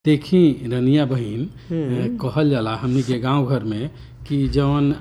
देखी रनिया बहिन अ, कहल जाला हमनी के गांव घर में कि जवन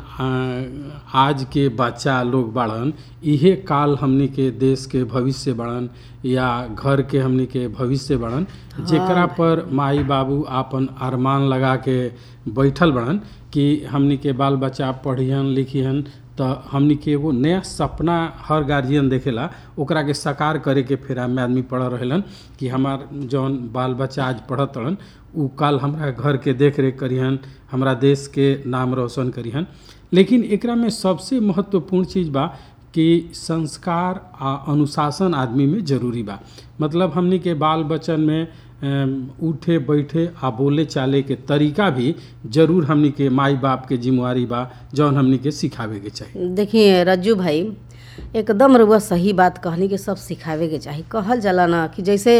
आ, आज के बच्चा लोग बाड़न इहे काल हमनी के देश के भविष्य बाड़न या घर के हमनी के भविष्य बाड़न जेकरा पर माई बाबू आपन अरमान लगा के बैठल बाड़न कि हमनी के बाल बच्चा पढ़िहन लिखिहन त हमनी के एगो नया सपना हर गार्जियन देखेला ओकरा के साकार करे के फेरा में आदमी पढ़ रहेलन कि हमार जौन बाल बच्चा आज पढ़त रहन उ काल हमरा घर के देख रेख करिहन हमरा देश के नाम रोशन करिहन लेकिन एकरा में सबसे महत्वपूर्ण चीज बा कि संस्कार आ अनुशासन आदमी में जरूरी बा मतलब हमनी के बाल बच्चन में अम, उठे बैठे आ बोले चाले के तरीका भी जरूर हमनी के माई बाप के जिम्मेवारी बा जौन हमनी के सिखावे के चाही देखिए रज्जू भाई एकदम रुआ सही बात कहनी कि सब सिखावे के चाही कहल जाला ना कि जैसे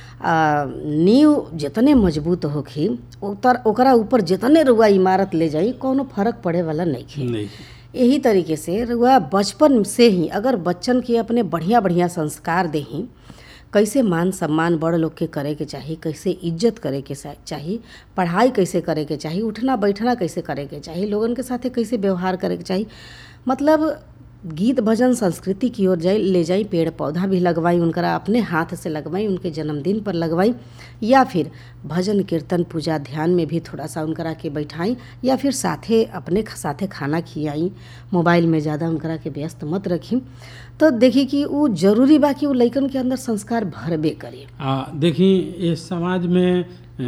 आ, नींव जितने मजबूत होखी उतर ओकरा ऊपर जितने रुआ इमारत ले जाई कोनो फर्क पड़े वाला नहीं नहीं यही तरीके से रुआ बचपन से ही अगर बच्चन के अपने बढ़िया बढ़िया संस्कार देही कैसे मान सम्मान बड़ लोग के करे के चाही कैसे इज्जत करे के सा- चाही पढ़ाई कैसे करे के चाही उठना बैठना कैसे करे के चाही लोगन के साथे कैसे व्यवहार करे के चाही मतलब गीत भजन संस्कृति की ओर जाई ले जाई पेड़ पौधा भी लगवाई उनकरा अपने हाथ से लगवाई उनके जन्मदिन पर लगवाई या फिर भजन कीर्तन पूजा ध्यान में भी थोड़ा सा उनकरा के बैठाई या फिर साथे अपने ख- साथे खाना खियाई मोबाइल में ज़्यादा उनकरा के व्यस्त मत रखी तो देखी कि वो जरूरी बा कि वो लइकन के अंदर संस्कार भरबे करे आ देखी ये समाज में अ,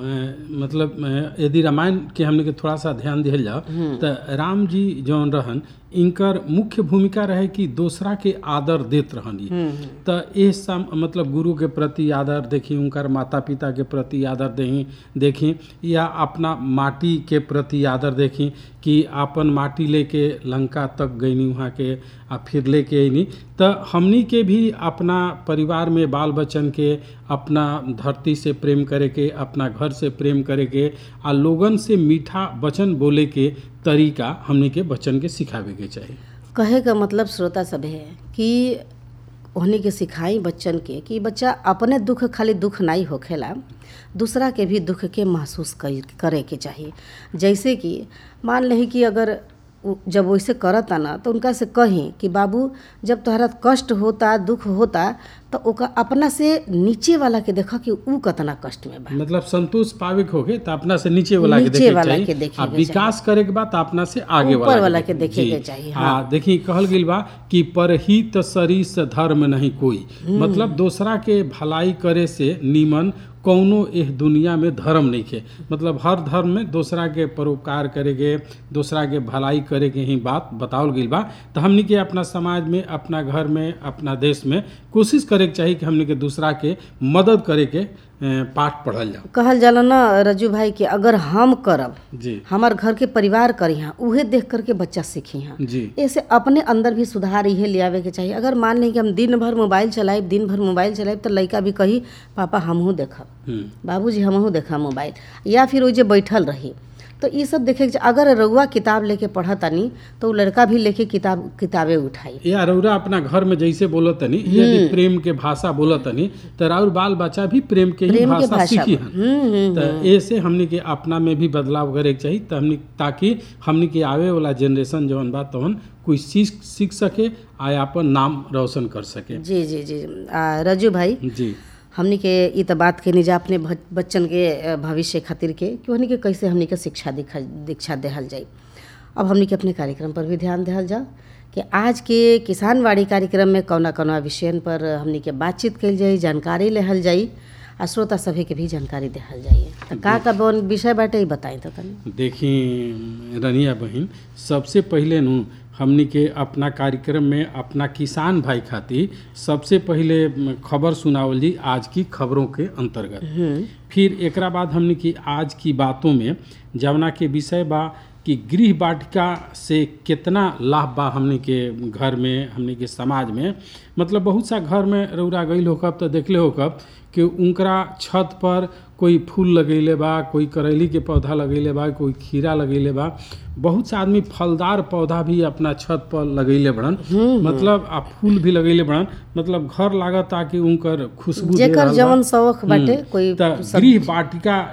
म, मतलब अ, यदि रामायण के हमने के थोड़ा सा ध्यान दिहल जाओ तो राम जी जौन रहन इनकर मुख्य भूमिका रहे कि दूसरा के आदर देत रहन ई तो ये सम मतलब गुरु के प्रति आदर देखी उनकर माता पिता के प्रति आदर देही देखी या अपना माटी के प्रति आदर देखी कि आपन माटी लेके लंका तक गईनी वहाँ के आ फिर लेके अइनी तो हमनी के भी अपना परिवार में बाल बच्चन के अपना धरती से प्रेम करे के अपना घर से प्रेम करे के आ लोगन से मीठा वचन बोले के तरीका हमनी के बच्चन के सिखावे के चाही कहे का मतलब श्रोता सब है कि उन्हीं के सिखाई बच्चन के कि बच्चा अपने दुख खाली दुख नहीं होखेला दूसरा के भी दुख के महसूस कर- करे के चाहिए जैसे कि मान लही कि अगर उ- जब वैसे करता ना तो उनका से कहीं कि बाबू जब तोहरा कष्ट होता दुख होता तो ओका अपना से नीचे वाला के देखा कि ऊ कतना कष्ट में बा मतलब संतोष पावे के होगे तो अपना से नीचे वाला के नीचे देखे के वाला चाही के देखे आ के विकास करे के बाद तो अपना से आगे ऊपर वाला वाला के देखे देखे जी। के चाही, आ देखी कहल गेल बा कि परहित सरिस धर्म नहीं कोई मतलब दूसरा के भलाई करे से नीमन कौनो एह दुनिया में धर्म नहीं के मतलब हर धर्म में दूसरा के परोपकार करे के दूसरा के भलाई करे के ही बात बतावल गई बा तो हमनी के अपना समाज में अपना घर में अपना देश में कोशिश करे के चाही कि हमनी के दूसरा के मदद करे के अ, पाठ पढ़ल जाओ कहल जाला ना रजू भाई कि अगर हम करब जी हमार घर के परिवार करी हाँ उहे देख करके बच्चा सीखी हाँ जी ऐसे अपने अंदर भी सुधार इहे ले आवे के चाहिए अगर मान लें कि हम दिन भर मोबाइल चलाइब दिन भर मोबाइल चलाइब तो लड़का भी कही पापा हमहू देखब हम्म बाबूजी हमहू देखा मोबाइल या फिर वो जे बैठल रही तो ये सब देखे के चा- अगर रउआ किताब लेके पढ़तानी तो वो लड़का भी लेके किताब किताबे उठाई या रउरा अपना घर में जैसे बोलत तनी यदि प्रेम के भाषा बोलत तनी तो राउर बाल बच्चा भी प्रेम के ही प्रेम के भाषा भाषा सीखी हन हम्म हम्म तो ऐसे हमनी के अपना में भी बदलाव करे के चाहिए तो हमनी ताकि हमनी के आवे वाला जनरेशन जवन बा तवन कोई सीख सीख सके आ अपन नाम रोशन कर सके जी जी जी आ, रजू भाई जी हमनी के ई त बात के निजा अपने भ- बच्चन के अ, भविष्य खातिर के कि हमनी के कैसे हमनी के शिक्षा दिखा दीक्षा देहल जाई अब हमनी के अपने कार्यक्रम पर भी ध्यान देहल जाओ कि आज के किसानवाड़ी कार्यक्रम में कौना कौना विषयन पर हमनी के बातचीत कइल जाई जानकारी लेहल जाई आ श्रोता सभी के भी जानकारी देहल जाई तो का का बन विषय बाटे ई बताई तो तनी देखी रनिया बहन सबसे पहले नु हमनी के अपना कार्यक्रम में अपना किसान भाई खातिर सबसे पहले म, खबर सुनावल जी आज की खबरों के अंतर्गत फिर एकरा बाद हमनी की आज की बातों में जवना के विषय बा कि गृह वाटिका से कितना लाभ बा हमनी के घर में हमनी के समाज में मतलब बहुत सा घर में रौरा गई होकब तो देखले होकब कि उनकरा छत पर कोई फूल लगैले बा कोई करैली के पौधा लगैले बा कोई खीरा लगैले बा बहुत से आदमी फलदार पौधा भी अपना छत पर लगैले बड़न मतलब आ फूल भी लगैले बड़न मतलब घर लागत ताकि उनकर खुशबू दे जेकर रहल बा। जवन शौक बाटे हम्म। कोई त गृह वाटिका